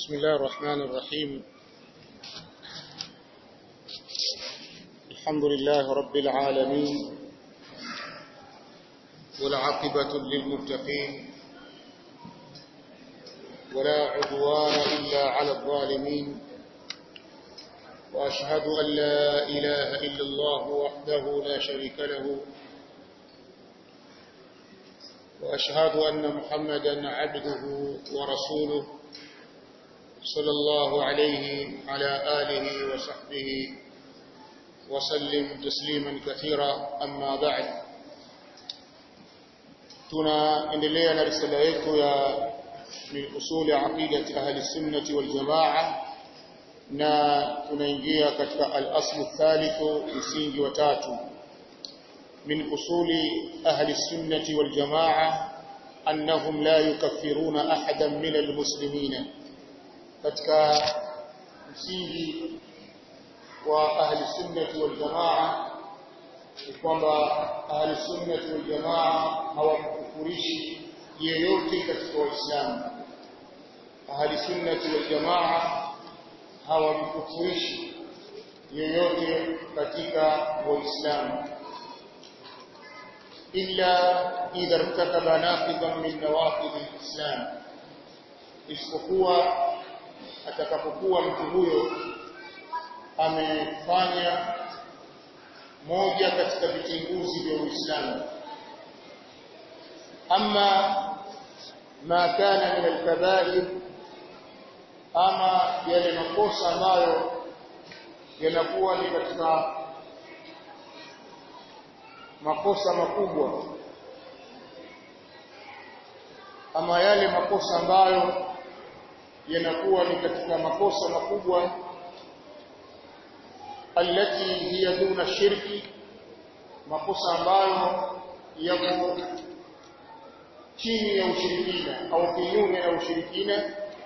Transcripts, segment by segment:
بسم الله الرحمن الرحيم الحمد لله رب العالمين والعاقبة للمتقين ولا عدوان إلا على الظالمين وأشهد أن لا إله إلا الله وحده لا شريك له وأشهد أن محمدا عبده ورسوله صلى الله عليه على آله وصحبه وسلم تسليما كثيرا أما بعد tunaendelea na risala yetu ya min usuli aqidati ahli sunnati wal jamaa na tunaingia katika al-aslu thalithu msingi wa tatu min usuli ahli sunnati wal jamaa annahum la yukaffiruna ahadan min al-muslimina katika msingi wa ahli sunnati wal jamaa ni kwamba ahli sunnati wal jamaa hawakufurishi yeyote katika waislamu ahli sunnati wal jamaa hawakufurishi yeyote katika waislamu illa idha irtakaba naqidan min nawaqid alislam isipokuwa atakapokuwa mtu huyo amefanya moja katika vitinguzi vya Uislamu ama ma kana min al-kaba'ir ama yale makosa ambayo yanakuwa ni katika makosa makubwa ama yale makosa ambayo yanakuwa ni katika makosa makubwa alati hiya duna shirki makosa ambayo yako chini ya ushirikina au kinyume na ushirikina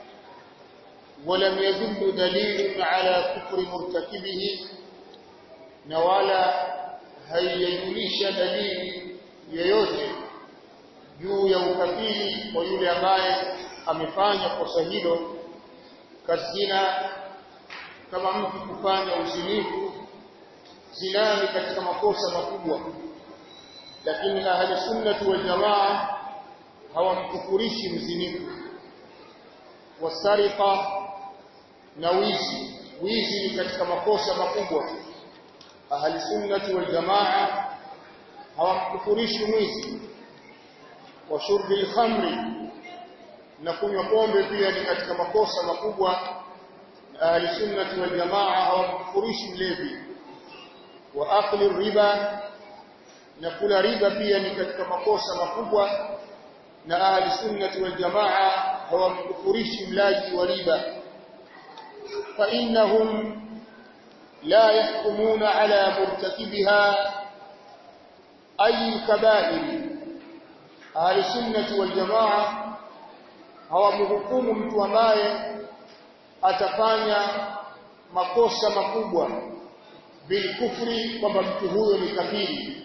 ولم يدل دليل على كفر مرتكبه na wala haijulisha dalili yoyote juu ya ukafiri wa yule ambaye amefanya kosa hilo kazina kama mtu kufanya uzinifu zinani katika makosa makubwa lakini ahli sunnati wal jamaa hawamkufurishi mzinifu wasariqa na wizi wizi ni katika makosa makubwa ahli sunnati wal jamaa hawamkufurishi mwizi wa shurbi al-khamri na kunywa pombe pia ni katika makosa makubwa ahli sunnati wal jamaa hawamkufurishi mlevi wa akli riba na kula riba pia ni katika makosa makubwa na ahli sunnati wal jamaa hawamkufurishi mlaji wa riba fa innahum la yahkumuna ala murtakibiha ay kaba'ir ahli sunnati wal jamaa hawamhukumu mtu ambaye atafanya makosa makubwa bilkufri kwamba mtu huyo ni kafiri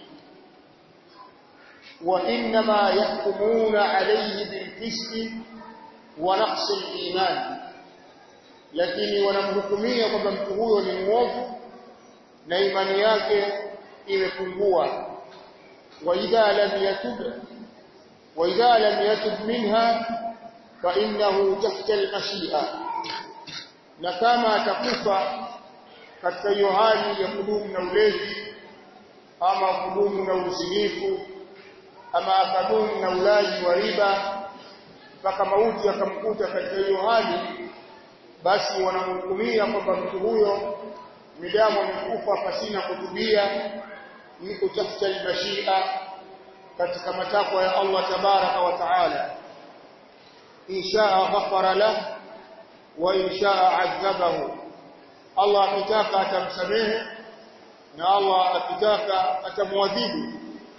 wa inma yahkumuna alayhi bilfisqi wa naqsi aliman lakini wanamhukumia kwamba mtu huyo ni muovu na imani yake imepungua wa idha lam yatub wa idha lam yatub minha fa innahu tahta al-mashi'a na kama atakufa katika hiyo hali ya kudumu na ulevi ama kudumu na uzinifu ama akadumu na ulaji wa riba mpaka mauti akamkuta katika hiyo hali basi wanamhukumia kwamba mtu huyo midamu amekufa pasina kutubia yuko tafuta al-mashia katika matakwa ya Allah tabaraka wa taala inshaa ghafara lahu wa inshaa adhabahu Allah akitaka atamsamehe na Allah akitaka atamwadhibu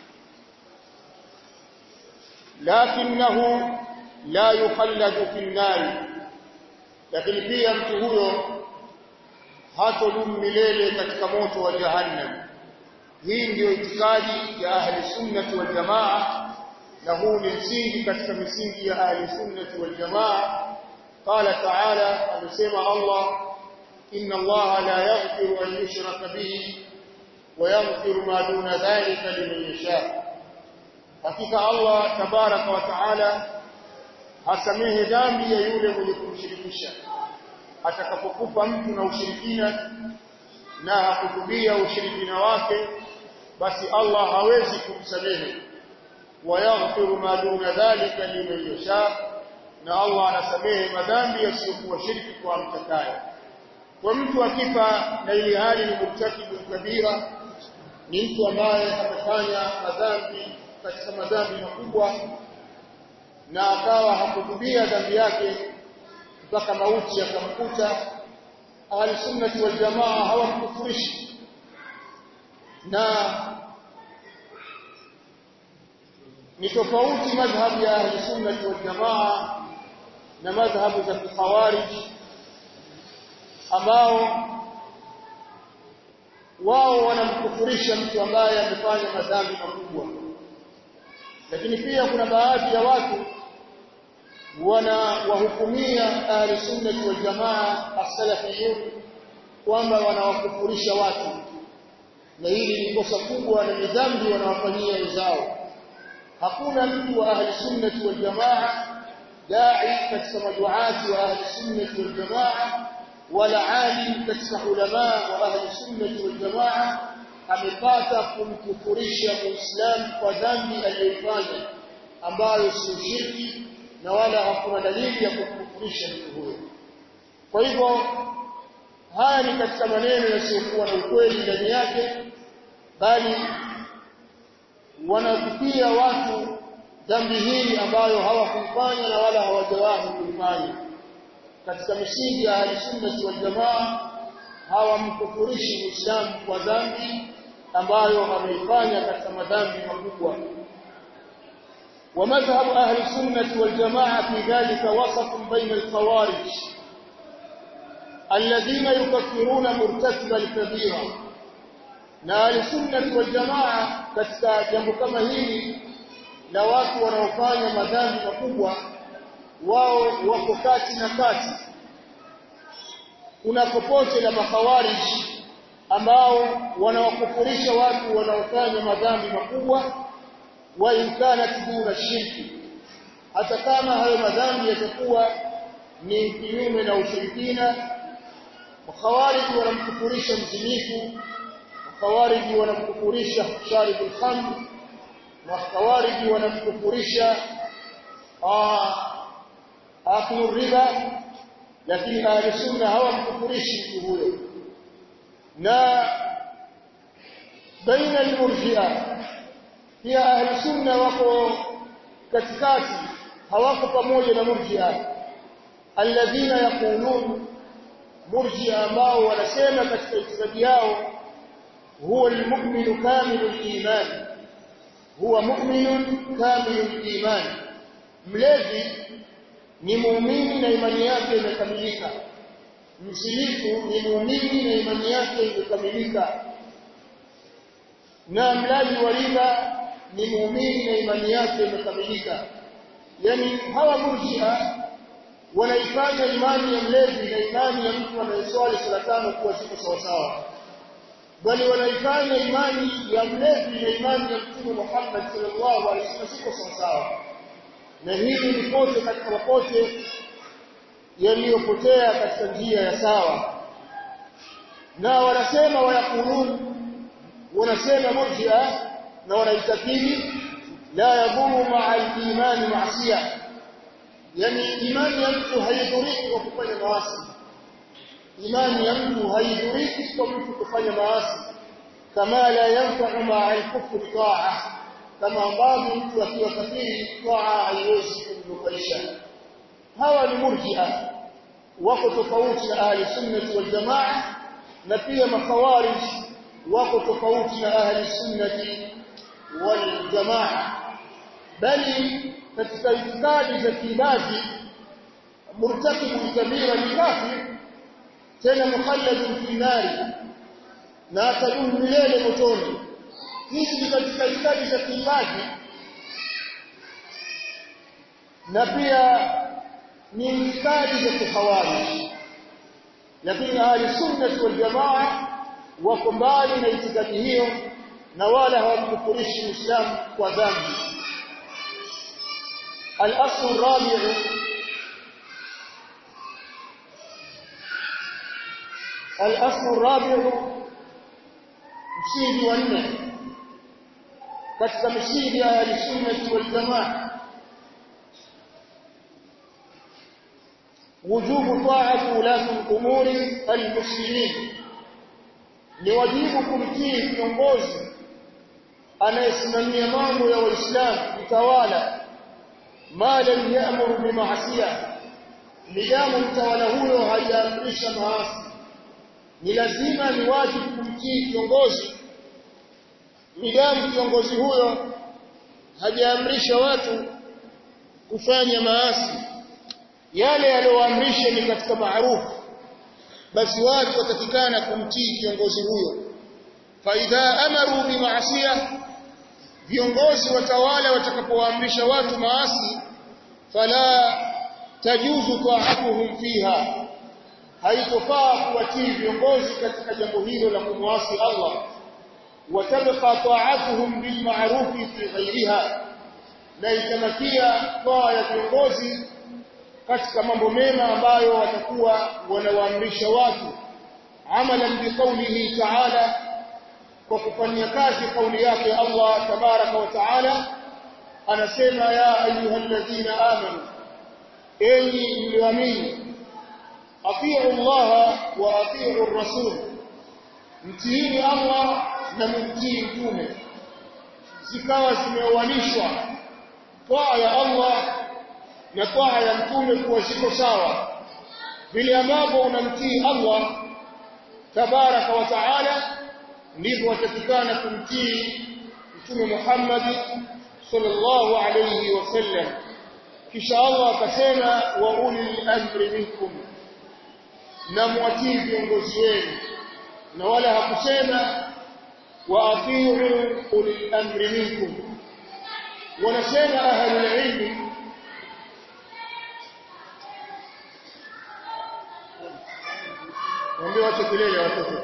lakinahu la yukhalladu fi an lakini pia mtu huyo hatodumu milele katika moto wa jahannam hii ndiyo itikadi ya ahli sunnati wal jamaa na huu ni msingi katika misingi ya ahli sunnati wal jamaa قال تعالى amesema Allah inna Allah la yaghfiru an yushraka bihi wa yaghfiru ma duna dhalika liman yasha hakika Allah tabaraka wa taala hasamehe dhambi ya yule mwenye kumshirikisha atakapokufa mtu na ushirikina na hakutubia ushirikina wake basi Allah hawezi kumsamehe wayaghfiru ma duna dhalika liman yasha na Allah anasamehe madhambi yasiyokuwa shirki kwa mtakaye kwa mtu akifa na ili hali ni murtakibu kabira ni mtu ambaye amefanya madhambi katika madhambi makubwa na akawa hakutubia dhambi yake mpaka mauti yakamkuta ahli sunnati wal jamaa hawamkufurishi na ni tofauti madhhabu ya ahli sunnati wal jamaa na madhhabu za khawarij ambao wao wanamkufurisha mtu ambaye amefanya madhambi makubwa lakini pia kuna baadhi ya watu wanawahukumia ahli sunnati wal jamaa as-salafiyun kwamba wanawakufurisha watu na hili ni kosa kubwa na ni dhambi wanawafanyia wenzao hakuna mtu wa ahli sunnati wal jamaa dai katika maduati wa ahli sunnati wal jamaa wala alim katika ulama wa ahli sunnati wal jamaa amepata kumkufurisha muislamu kwa dhambi aliyoifanya ambayo si shirki na wala hakuna dalili ya kumkufurisha mtu huyo kwa hivyo haya ni katika maneno yasiyokuwa na ukweli ndani yake bali wanatupia watu dhambi hii ambayo hawakuifanya na wala hawajawahi kuifanya katika misingi ya ahlusunnati wal jamaa hawamkufurishi muislamu kwa dhambi ambayo ameifanya katika madhambi makubwa ومذهب أهل السنة والجماعة في ذلك وسط بين الخوارج الذين يكفرون مرتكب الكبيرة na ahlusunnati waljamaa katika jambo kama hili la watu wanaofanya madhambi makubwa wao wako kati na kati kuna popote la makhawarij ambao wanawakufurisha watu wanaofanya madhambi makubwa wa imkana duna shirki hata kama hayo madhambi yatakuwa ni kinyume na ushirikina makhawarij wanamkufurisha mzinifu khawariji wanamkufurisha sharibu al-khamr na khawariji wanamkufurisha aklu riba lakini ahli sunna hawamkufurishi mtu huyo na baina al-murji'a pia ahli sunna wako katikati hawako pamoja na murji'a alladhina yaqulun murji'a ambao wanasema katika itikadi yao هو المؤمن كامل الإيمان هو مؤمن كامل الإيمان mlevi ni muumini na imani yake imekamilika msilifu ni muumini na imani yake imekamilika na mlaji wa riba ni muumini na imani yake imekamilika yani hawa murjia wanaifanya imani ya mlevi na imani ya mtu anayeswali sala tano kuwa ziko sawasawa bali wanaifanya imani ya mlevi na imani ya Mtume Muhammad sallallahu alaihi wasallam siko sawa na hili ni pote katika mapote yaliyopotea katika njia ya sawa na wanasema wayakulun wanasema murji'a na wanaitakidi la yadhuru ma'a al-iman ma'siyah yani imani ya mtu haidhuriki kwa kufanya maasi imani ya mtu haidhuriki kwa mtu kufanya maasi kama la yanfa'u ma'a al-kufri ta'a kama ambavyo mtu akiwa kafiri ta'a haiwezi kumnufaisha hawa ni murji'a wako tofauti na ahli sunnati wal jamaa na pia makhawarij wako tofauti na ahli sunnati wal jamaa bali katika itikadi za kiibadi murtakibu kabira ni kafir tena mukhalladun fi nari na atadumu milele motoni hizi ni katika itikadi za kiibadi na pia ni itikadi za kikhawarij lakini ahli sunnah wal jamaa wako mbali na itikadi hiyo na wala hawamkufurishi Muislamu kwa dhambi al-asl ar-rabi' al-asl ar-rabi' msingi wa nne katika misingi ya ahli sunnah wal jamaa وجوب طاعة ولاة الأمور المسلمين ni wajibu kumtii kiongozi anayesimamia mambo ya waislamu mtawala ma lam ya'muru bimaasiya nidamu mtawala huyo hajaamrisha maasi ni lazima ni wajibu kumtii kiongozi nidamu kiongozi huyo hajaamrisha watu kufanya maasi yale aliyoamrisha ni katika maarufu basi watu watakikana kumtii kiongozi huyo faidha amaru bimaasiya viongozi watawala watakapoamrisha watu maasi fala tajuzu ta'atuhum fiha haitofaa kuwatii viongozi katika jambo hilo la kumwasi Allah watabqa ta'atuhum bilma'ruf fi ghayriha na itamakia taa ya viongozi katika mambo mema ambayo watakuwa wanawaamrisha watu amalan biqaulihi ta'ala kwa kufanyia kazi kauli yake Allah tabaraka wa taala anasema ya ayyuhalladhina amanu enyi mlioamini atiu Allah wa atiu rasul mtiini Allah na mtii mtume zikawa zimeoanishwa taa ya Allah na taa ya mtume kuwa ziko sawa vile ambavyo unamtii Allah tabaraka wa taala ndivyo watakikana kumtii mtume Muhammad sallallahu alayhi wasallam kisha Allah akasema wa ulil amri minkum na mwatii viongozi wenu na wala hakusema wa atiu ulil amri minkum wanasema ahlul ilmi Mwambie wache kelele watoto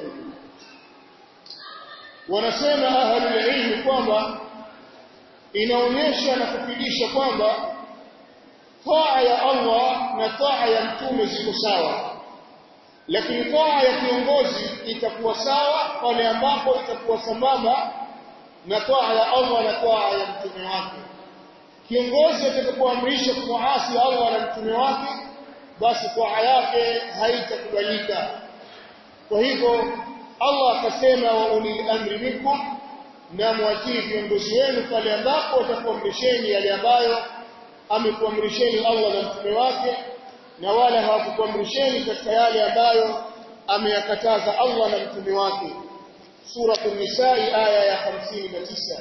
wanasema ahlul ilmi kwamba inaonyesha na kufidisha kwamba taa ya Allah na taa ya mtume ziko sawa lakini taa ya kiongozi itakuwa sawa pale ambapo itakuwa sambamba na taa ya Allah na taa ya mtume wake kiongozi atakapoamrisha kumwasi Allah na mtume wake basi taa yake haitakubalika kwa hivyo Allah akasema wa ulil amri minkum na mwatii viongozi wenu pale ambapo watakuamrisheni yale ambayo amekuamrisheni Allah na mtume wake na wala hawakukuamrisheni katika yale ambayo ameyakataza Allah na mtume wake sura an-nisaa aya ya 59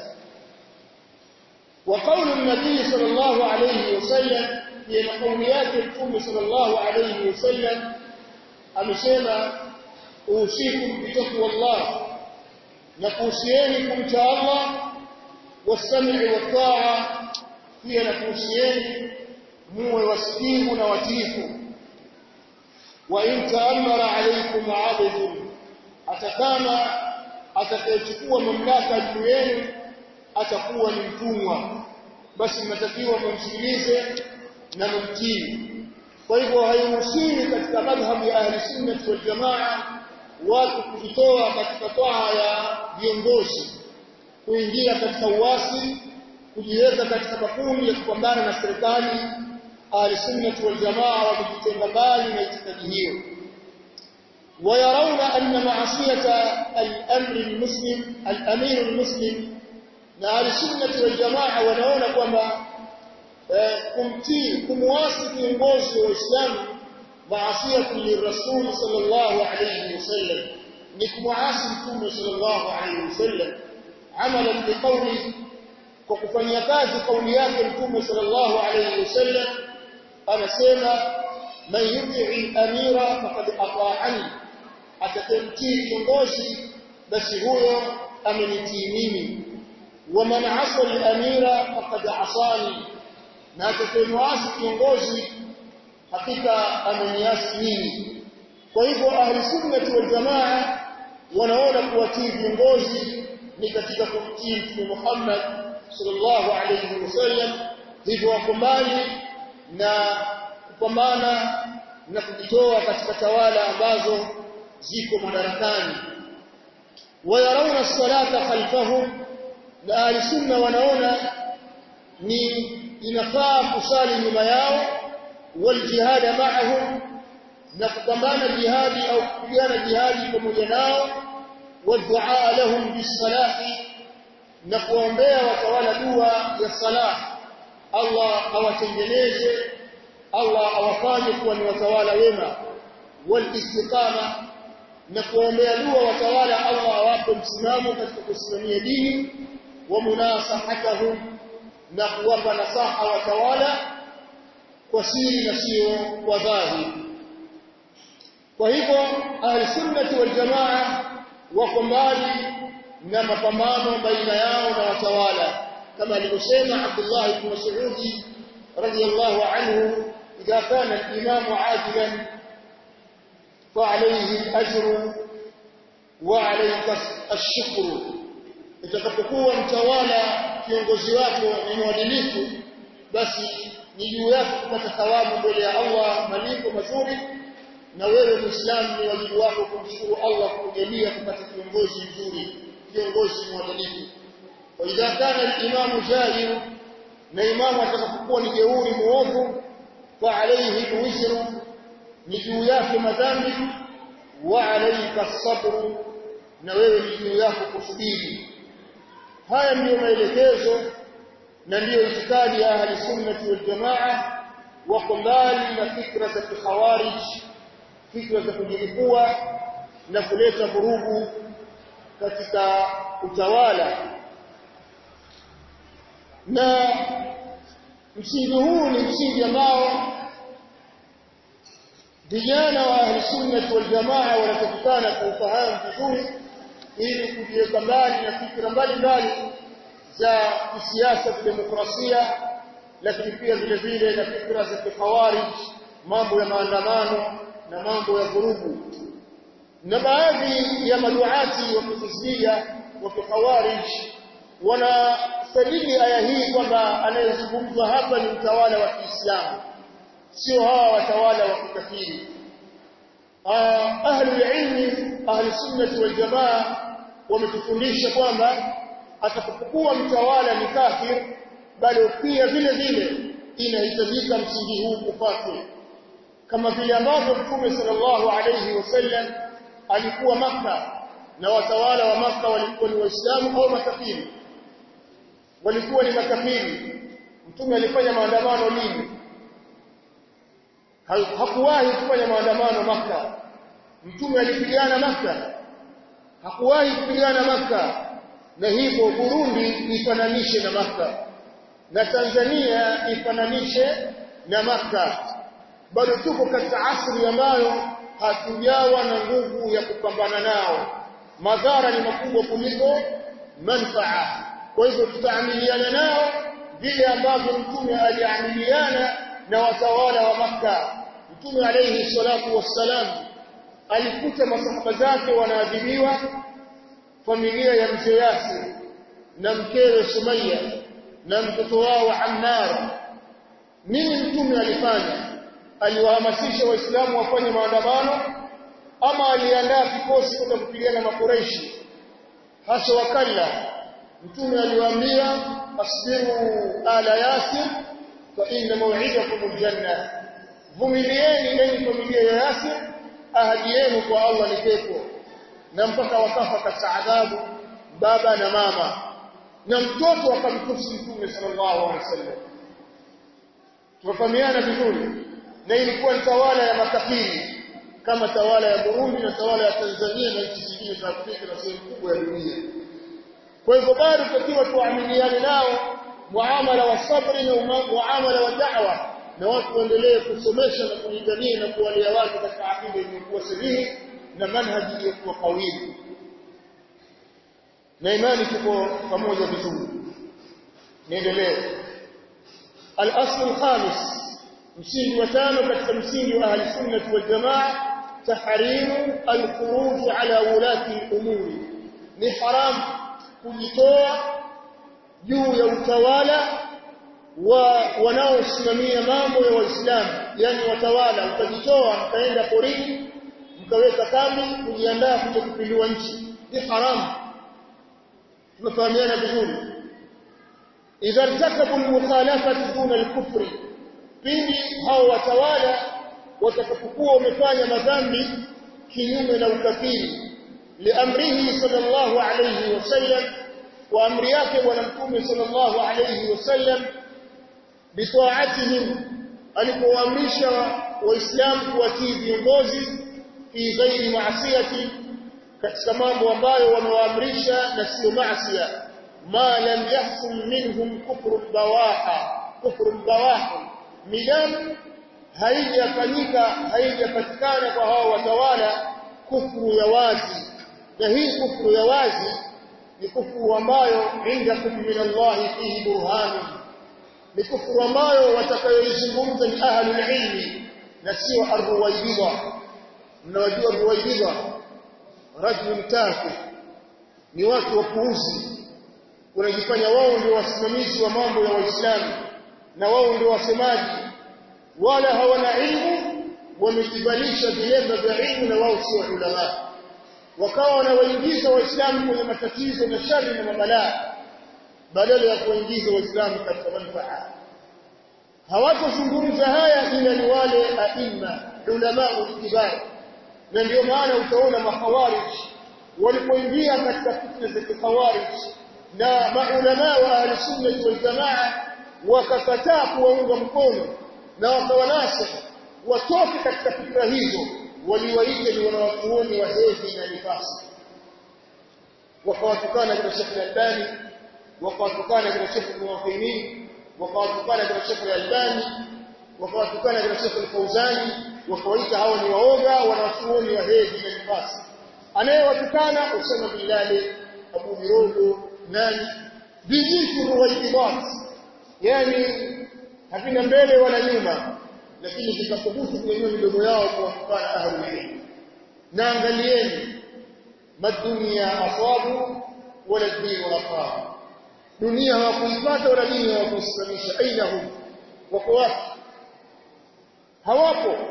wa qawlu an-nabii sallallahu alayhi wasallam ni kauli yake mtume sallallahu alayhi wasallam amesema usikum bitaqwa Allah na kuhusieni kumcha Allah wasami'i wa pia na kuhusieni muwe wasikivu na watiifu wa in ta'ammara alaykum 'abdun atakama atakayechukua mamlaka juu yenu atakuwa ni mtumwa basi mnatakiwa mumsikilize na mumtii kwa hivyo hairuhusiwi katika madhhabu ya ahli sunnah wal jamaa watu kujitoa katika toa ya viongozi kuingia katika uasi kujiweka katika makundi ya kupambana na serikali ahli sunnah wal jamaa wakijitenga mbali na itikadi hiyo ويرون أن معصية الأمر المسلم الأمير المسلم na al-sunnah wal jamaa wanaona kwamba kumtii kumwasi kiongozi wa Uislamu maasiyatu lirrasul sallallahu alayhi wasallam ni kumwasi mtume sallallahu alayhi wasallam amalan biqawli kwa kufanyia kazi kauli yake mtume sallallahu alayhi wasallam anasema man yuti'i amira faqad ata'ani atakayemtii kiongozi basi huyo amenitii mimi ومن عصى الامير فقد عصاني na atakayemwasi kiongozi hakika ameniasi mimi kwa hivyo ahli sunnati wal jamaa wanaona kuwatii viongozi ni katika kumtii Mtume Muhammad sallallahu alayhi wasallam hivyo wako mbali na kupambana na kujitoa katika tawala ambazo ziko madarakani wayarawna salata khalfahum na ahli sunna wanaona ni inafaa kusali nyuma yao wal jihad ma'ahum na kupambana jihadi au kupigana jihadi pamoja nao wadua lahum bisalahi na kuombea watawala dua ya salah Allah awatengeneze Allah awafanye kuwa ni watawala wema wal istiqama na kuombea dua watawala Allah awape msimamo katika kusimamia dini wa munasahatahum na kuwapa nasaha watawala kwa siri na sio kwa dhahiri kwa hivyo ahli sunnati wal jamaa wako mbali na mapambano baina yao na watawala kama alivyosema Abdullah ibn Mas'ud radiyallahu anhu idha kana al-imam aadilan fa alayhi al-ajru wa alayka ash-shukr itakapokuwa mtawala kiongozi wako ni mwadilifu basi ni juu yako kupata thawabu mbele ya Allah malipo mazuri na wewe muislamu ni wajibu wako kumshukuru Allah kujalia kupata kiongozi mzuri kiongozi mwadilifu wa idha kana al-imamu jahil na imamu atakapokuwa ni jeuri muovu fa alayhi wizru ni juu yake madhambi wa alayka sabru na wewe ni juu yako kusubiri haya ndiyo maelekezo na ndiyo itikadi ya ahli sunnati wal jamaa wako mbali na fikra za kikhawarij fikra za kujilipua na kuleta vurugu katika utawala na msingi huu ni msingi ambao vijana wa ahli sunnah wal jamaa wanatakikana kuufahamu vizuri ili kujiweka mbali na fikra mbalimbali za kisiasa kidemokrasia lakini pia vile vile na fikra za kikhawarij mambo ya maandamano na mambo ya vurugu na baadhi ya maduati wa kihizbia wa kikhawarij wanasadidi aya hii kwamba anayezungumzwa hapa ni mtawala wa Kiislamu sio hawa watawala wa kikafiri ahli ilmi ahli sunnati wal jamaa wametufundisha kwamba atakapokuwa mtawala ni kafir bado pia vile vile inahitajika msingi huu kufuatwa kama vile ambavyo Mtume sallallahu alayhi wasallam alikuwa maka na watawala wa maka walikuwa ni waislamu au makafiri walikuwa ni makafiri Mtume alifanya maandamano lini hakuwahi kufanya maandamano maka Mtume alipigana maka hakuwahi kupigana maka na hivyo Burundi ifananishe na maka na Tanzania ifananishe na maka bado tuko katika asri ambayo hatujawa na nguvu ya kupambana nao madhara ni makubwa kuliko manfaa kwa hivyo tutaamiliana nao vile ambavyo mtume aliamiliana na watawala wa maka mtume alayhi salatu wassalam alikuta masahaba zake wanaadhibiwa familia ya mzee Yasir na mkewe Sumayya na mtoto wao Ammar nini mtume alifanya aliwahamasisha waislamu wafanye maandamano ama aliandaa kikosi kwenda kupigana na makureishi hasa wakalla mtume aliwaambia asbiru ala yasir fa inna maw'idakum aljanna vumilieni enyi familia ya yasir ahadi yenu kwa Allah ni pepo na mpaka wakafa katika adhabu baba na mama na mtoto akamtusi mtume sallallahu alaihi wasallam tunafahamiana vizuri na ilikuwa tawala ya makafiri kama tawala ya Burundi na tawala ya Tanzania na nchi zingine za Afrika na sehemu kubwa ya dunia. Kwa hivyo bado tutakiwa tuamiliane nao muamala wa sabri na muamala wa da'wa na watu waendelee kusomesha na kulingania na kuwalea watu katika akida iliyokuwa sahihi na manhaji iliyokuwa kawili. Na imani tuko pamoja vizuri. Niendelee. Al-asl al-khamis msingi wa tano katika msingi wa ahli sunnah wal jamaa tahrimu al-khuruj ala ulati al-umuri ni haram kujitoa juu ya utawala wa wanaosimamia mambo ya waislamu yani watawala ukajitoa mkaenda porini mkaweka kambi kujiandaa kuja kupindua nchi ni haramu tunafahamiana vizuri idha irtakabu al-mukhalafati duna al-kufri pindi hao watawala watakapokuwa wamefanya madhambi kinyume na ukafiri liamrihi sallallahu alayhi wasallam wa amri yake bwana mtume sallallahu alayhi wasallam bitaatihim alipoamrisha waislamu kuwatii viongozi fi ghairi maasiyati katika mambo ambayo wamewaamrisha na sio maasiya ma lam yahsul minhum kufru bawaha kufru bawaha midam haijafanyika haijapatikana kwa hao watawala kufuru ya wazi na hii kufuru ya wazi ni kufuru ambayo indakum min Allah fihi burhan ni kufuru ambayo watakayoizungumza ni ahlul ilmi na sio arruwaibidha mnawajua arruwaibidha rajul tafi ni watu wapuuzi wanajifanya wao ndio wasimamizi wa mambo ya waislamu na wao ndio wasemaji wala hawana ilmu wamejibalisha vilemba vya ilmu na wao sio ulama wakawa wanawaingiza waislamu kwenye matatizo na shari na mabalaa badala ya kuwaingiza waislamu katika manufaa hawatozungumza haya ila ni wale aima ulama ulkibar na ndio maana utaona makhawarij walipoingia katika fitna za kikhawarij na maulama wa ahli sunna wal jamaa wakakataa kuwaunga mkono na wakawanasa watoke katika fikra hizo waliwaita ni wanawachuoni wa hedhi na nifasi wakawatukana kina Sheikh Al-Albani wakawatukana kina Sheikh Al-Muwaffiqin wakawatukana kina Sheikh Al-Albani wakawatukana kina Sheikh Al-Fauzani wakawaita hawa ni waoga wanawachuoni wa hedhi na nifasi anayewatukana Usama bin Laden Abu Mirogo nani bijitu ruwaidat yani havina mbele wala nyuma lakini vikathubutu kunyanyua midomo yao kuwatukana ahlul ilm na angalieni madunia asabu wala dini wala dunia hawakuipata wala dini hawakuisimamisha aina hum wako wapi hawapo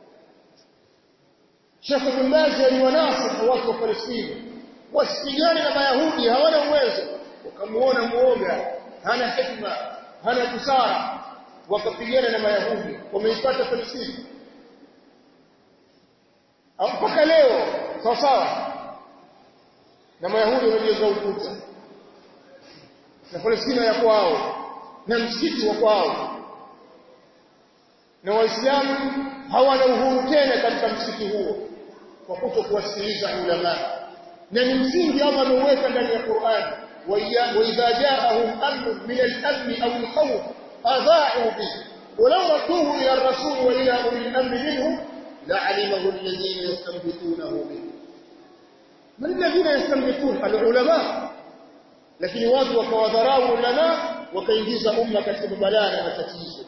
Sheikh bin Baz aliwanasifu watu wa Palestina wasipigane na Mayahudi hawana uwezo wakamuona muoga hana hikma hana busara wakapigana na Mayahudi wameipata Palestina mpaka leo sawa sawa na Mayahudi wamejenga ukuta na Palestina ya kwao na msikiti wa kwao na Waislamu hawana uhuru tena katika msikiti huo kwa kuto kuwasikiliza ulama na ni msingi Allah ameuweka ndani ya Qur'an وإذا جاءهم أمر من الأمن أو الخوف أضاعوا به ولو ردوه إلى الرسول وإلى أولي الأمر منهم لعلمه الذين يستنبطونه منه من الذين يستنبطون العلماء lakini watu wakawadharau ulama wakaingiza umma katika balaa na matatizo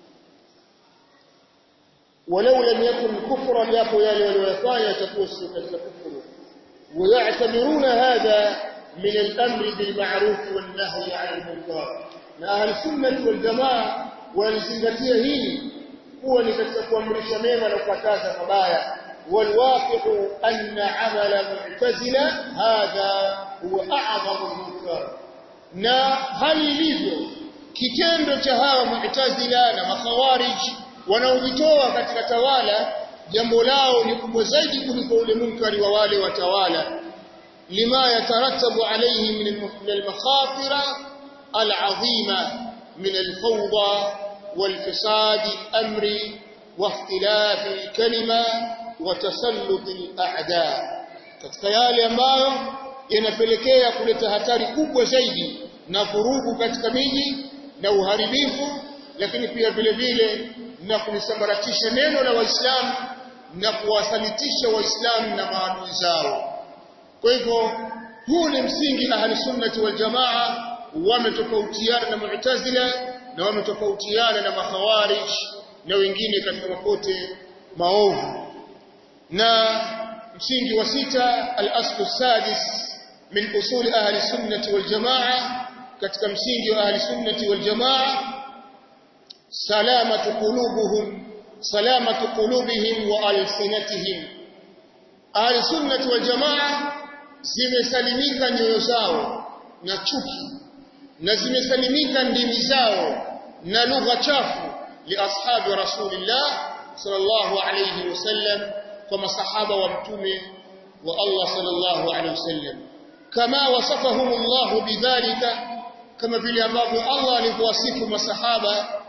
walau lam yakun kufra yapo yale waliyofanya yatakuwa sio katika kufuru ويعتبرون هذا من الأمر بالمعروف والنهي عن المنكر na ahli sunnah wal jamaa walizingatia hili kuwa ni katika kuamrisha mema na kukataza mabaya walwaqi'u anna amala mu'tazila hadha huwa a'zamu munkar na hali ilivyo kitendo cha hawa mu'tazila na makhawarij wanaojitoa katika tawala jambo lao ni kubwa zaidi kuliko ule munkari wa wale watawala lima yatarattabu alayhi min al-makhatira العظيمة من الفوضى والفساد الأمري واختلاف الكلمة وتسلط الأعداء katika yale ambayo yanapelekea kuleta hatari kubwa zaidi na vurugu katika miji na uharibifu lakini pia vile vile na kulisambaratisha neno la waislamu na kuwasalitisha waislamu na maadui zao kwa hivyo huu ni msingi ahli sunnati wal jamaa wametofautiana na mu'tazila na wametofautiana na makhawarij na wengine katika mapote maovu na msingi wa sita al-aslu sadis min usul ahli sunnati wal jamaa katika msingi wa ahli sunnati wal jamaa salamatu qulubuhum salamatu qulubihim wa alsinatihim ahli sunnati wal jamaa zimesalimika nyoyo zao na chuki na zimesalimika ndimi zao na lugha chafu li ashabi rasulillah sallallahu alayhi wasallam kwa masahaba wa mtume wa Allah sallallahu alayhi wasallam kama wasafahum Allah bidhalika kama vile ambavyo Allah alivyowasifu masahaba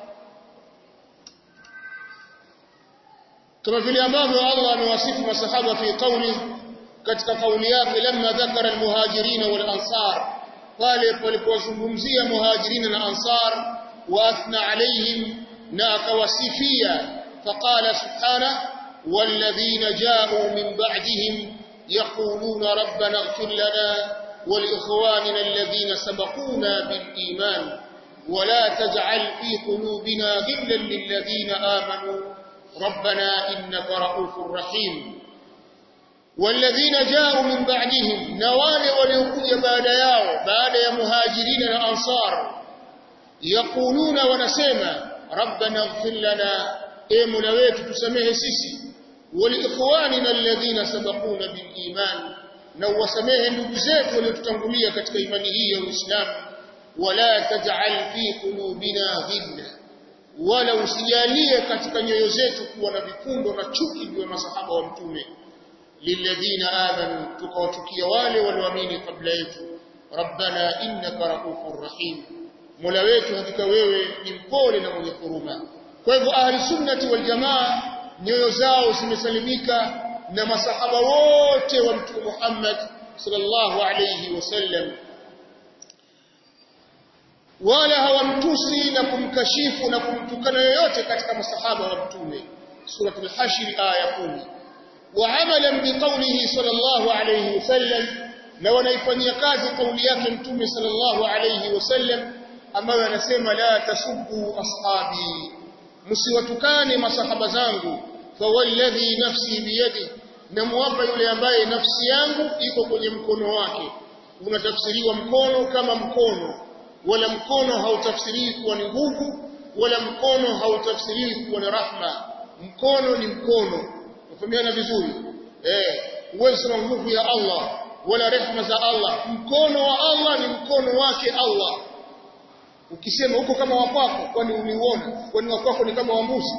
kama vile ambavyo Allah amewasifu masahaba fi qawli katika kauli yake lamma dhakara almuhajirin wal ansar pale palipozungumzia muhajirin na ansar wa athna alayhim na akawasifia faqala subhanahu والذين جاءوا من بعدهم يقولون ربنا اغفر لنا ولإخواننا الذين سبقونا بالإيمان ولا تجعل في قلوبنا غلا للذين آمنوا ربنا إنك رؤوف رحيم والذين جاءوا من بعدهم نوال وليقوا بعد ياو بعد يا مهاجرين الأنصار يقولون ونسيما ربنا اغفر لنا اي مولويت تسميه سيسي ولإخواننا الذين سبقونا بالإيمان na uwasamehe ndugu zetu waliotutangulia katika imani hii ya Uislamu wala taj'al fi qulubina ghilla wala usijalie katika nyoyo zetu kuwa na vifundo na chuki juu ya masahaba wa mtume lilladhina amanu tukawachukia wale walioamini kabla yetu rabbana innaka raufur rahim mola wetu hakika wewe ni mpole na mwenye huruma kwa hivyo ahli sunnati wal jamaa nyoyo zao zimesalimika na masahaba wote wa mtume Muhammad sallallahu alayhi wasallam wala hawamtusi na kumkashifu na kumtukana yoyote katika masahaba wa mtume suratul hashr aya 10 wa amalan biqawlihi sallallahu alayhi wasallam na wanaifanyia kazi kauli yake mtume sallallahu alayhi wasallam ambayo anasema la tasubbu ashabi msiwatukane masahaba zangu fawalladhi nafsi biyadi namuapa yule ambaye nafsi yangu iko kwenye mkono wake unatafsiriwa mkono kama mkono wala mkono hautafsiriwi kuwa ni nguvu wala mkono hautafsiriwi kuwa ni rahma mkono ni mkono ufahamiana vizuri eh uwezo na nguvu ya Allah wala rehma za Allah mkono wa Allah ni mkono wake Allah ukisema huko kama wakwako kwani uliuona kwani wakwako ni kama wa mbuzi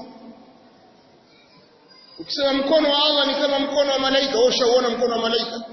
ukisema mkono wa Allah ni kama mkono wa malaika wewe ushauona mkono wa malaika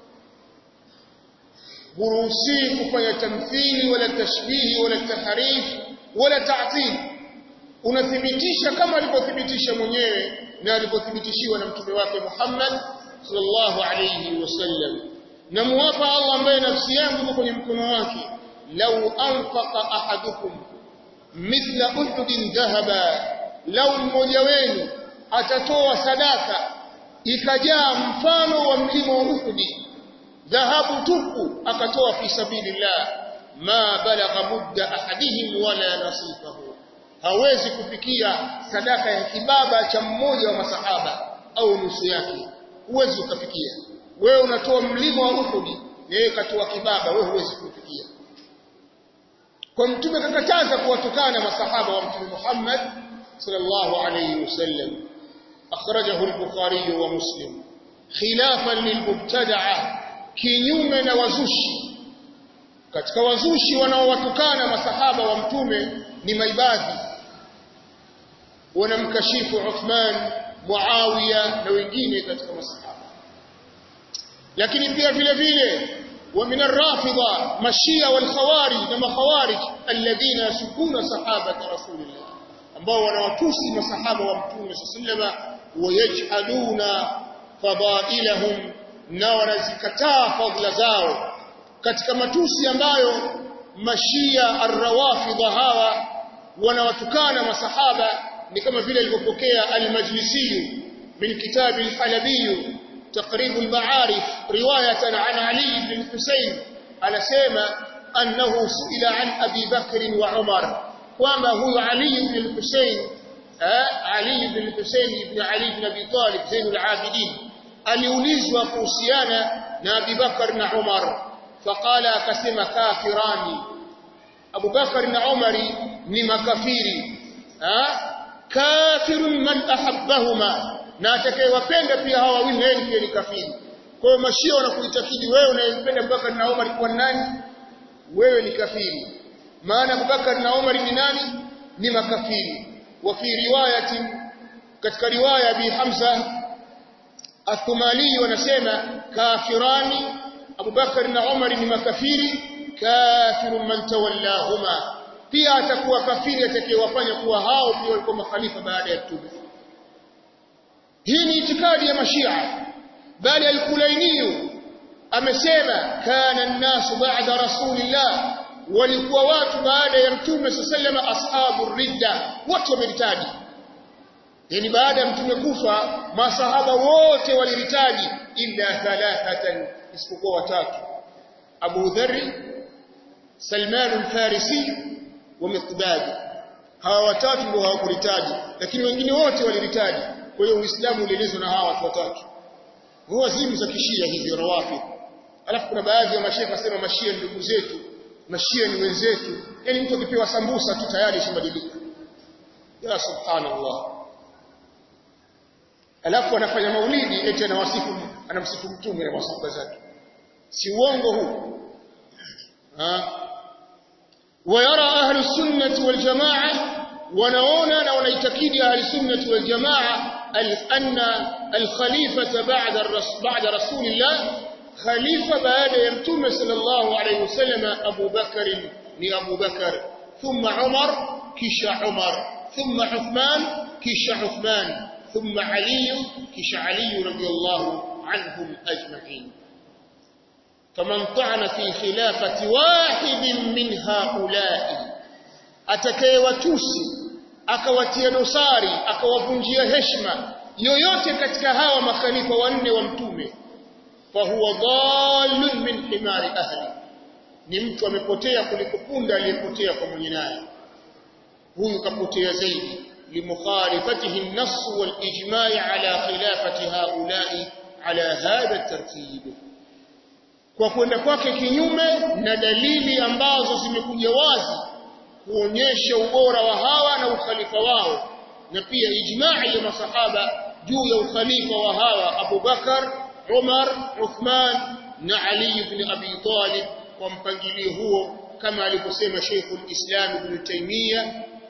huruhusi kufanya tamthili wala tashbihi wala tahrif wala ta'til unathibitisha kama alivyothibitisha mwenyewe na alivyothibitishiwa na mtume wake Muhammad sallallahu alayhi wasallam na muwapa Allah ambaye nafsi yangu iko kwenye mkono wake lau anfaqa ahadukum mithla uhudin dhahaba lau mmoja wenu atatoa sadaka ikajaa mfano wa mlima wa Uhudi dhahabu tupu akatoa fi sabilillah ma balagha mudda ahadihim wala nasifahu hawezi kufikia sadaka ya kibaba cha mmoja wa masahaba au nusu yake huwezi ukafikia wewe unatoa mlima wa Uhudi yeye katoa kibaba wewe huwezi kufikia kwa mtume kakataza kuwatukana masahaba wa mtume Muhammad sallallahu alayhi wasallam akhrajahu al-Bukhari wa Muslim khilafan lilmubtada'a kinyume na wazushi katika wazushi wanaowatukana masahaba wa mtume ni maibadhi wanamkashifu Uthman Muawiya na wengine katika masahaba lakini pia vile vile ومن الرافضة مشية والخوارج نما خوارج الذين يسبون صحابة رسول الله ambao wanawatusi masahaba wa mtume sallama wayajhaluna fadailahum na wanazikataa fadhila zao katika matusi ambayo mashia arrawafidha hawa wanawatukana masahaba ni kama vile alivyopokea al-majlisi min kitab al-halabi تقريب المعارف رواية عن علي بن الحسين على سيما أنه سئل عن أبي بكر وعمر وما هو علي بن الحسين Ali ibn Hussein ibn Ali ibn Abi Talib Zainul Abidin aliulizwa kuhusiana na Abu Bakar na Umar faqala akasema kafirani Abu Bakar na Umari ni makafiri kafirun man ahabbahuma na atakayewapenda pia hawa wawili yeye pia ni kafiri kwa hiyo mashia wanakuitakidi wewe unayempenda Abubakar na Umar kwa nani wewe ni kafiri maana Abubakar na Umar ni nani ni makafiri wa fi riwayati katika riwaya bi Hamza Athumali wanasema kafirani Abubakar na Umar ni makafiri kafirun man tawallahuma pia atakuwa kafiri atakayewafanya kuwa hao pia walikuwa makhalifa baada ya mtume hii ni itikadi ya mashia bali al-Kulaini amesema kana an-nasu ba'da rasulillah walikuwa watu baada ya mtume sallama ashabu ridda watu wameritaji yani baada ya mtume kufa masahaba wote waliritaji illa thalathatan isipokuwa watatu Abu Dharr Salman al-Farisi wa Miqdad hawa watatu ndio hawakuritaji lakini wengine wote waliritaji kwa hiyo Uislamu ulielezwa na hawa watu watatu huwa zimu za kishia hizi rawafi alafu kuna baadhi ya mashekha wasema mashia ndugu zetu mashia ni wenzetu yani mtu akipewa sambusa tu tayari ishibadilika ya subhanallah alafu anafanya maulidi eti anawasifu anamsifu mtume na masahaba zake si uongo huu ha ويرى أهل السنة والجماعة ونعونا ونعتقد أهل السنة والجماعة أن الخليفة بعد الرسول بعد رسول الله خليفة بعد يمتم صلى الله عليه وسلم أبو بكر ni Abu Bakar thumma Umar kisha Umar thumma Uthman kisha Uthman thumma Ali kisha Ali radiyallahu anhum ajma'in faman ta'ana fi khilafati wahidin min haula'i atakayewatusi akawatia dosari akawavunjia heshima yoyote katika hawa makhalifa wanne wa mtume fahuwa dhallun min himari ahli ni mtu amepotea kuliko punda aliyepotea kwa mwenye naye huyu kapotea zaidi limukhalifatihi an-nass wal-ijma' ala khilafati haula'i ala hadha at-tartib kwa kwenda kwake kinyume na dalili ambazo zimekuja wazi kuonyesha ubora wa hawa na ukhalifa wao na pia ijma'i ya masahaba juu ya ukhalifa wa hawa Abu Bakar, Umar, Uthman na Ali ibn Abi Talib kwa mpangilio huo kama alivyosema Sheikh al-Islam Ibn Taymiyyah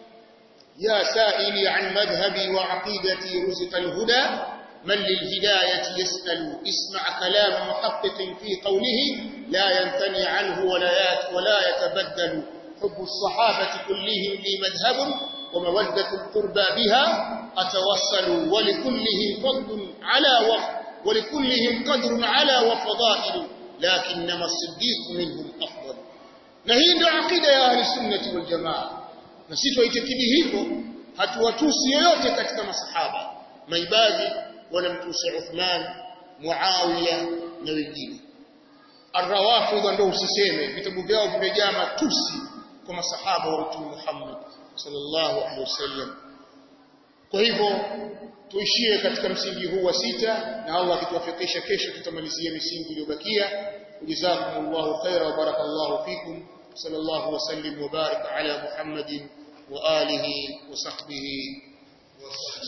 ya sa'ili an madhhabi wa aqidati ruzqa al-huda من للهداية يسأل اسمع كلام محقق في قوله لا ينثني عنه ولا ولا يتبدل حب الصحابة كلهم لي مذهب ومودة القربى بها أتوصل ولكلهم فضل على وف ولكلهم قدر على وفضائل لكنما الصديق منهم أفضل نهي ndio akida ya ahli sunnati wal jamaa na sisi tuitakidi hivyo hatuwatusi yoyote katika masahaba maibadhi wanamtusi Uthman Muawiya na wengine Ar-Rawafidh ndio usiseme vitabu vyao vimejaa matusi kwa masahaba wa Mtume Muhammad sallallahu alaihi wasallam kwa hivyo tuishie katika msingi huu wa sita na Allah akituwafikisha kesho tutamalizia misingi iliyobakia jazakumullahu khaira wa barakallahu fikum sallallahu wasallim wa barik ala Muhammadin wa alihi wa sahbihi wa sallam